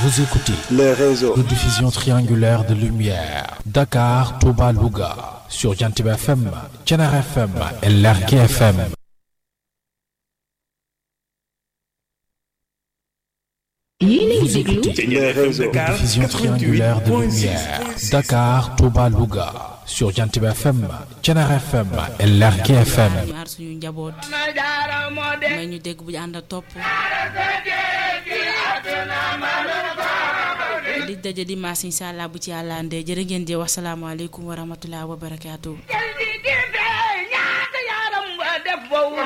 Vous écoutez le réseau de diffusion triangulaire de lumière Dakar, Touba, Louga sur Jantib FM, Thiénaba FM et Lergui FM. Vous écoutez le réseau de diffusion triangulaire de lumière Dakar, Touba, Louga sur Jantib FM, Thiénaba FM et Lergui FM. aar suñu njaboot may ñu dégg bu ñu ànd ak topp di daje dimanche incha allah bu ci yàlla andee jërë ngeen jëf wasalaamaaleykum wa rahmatulah wa barakaatu.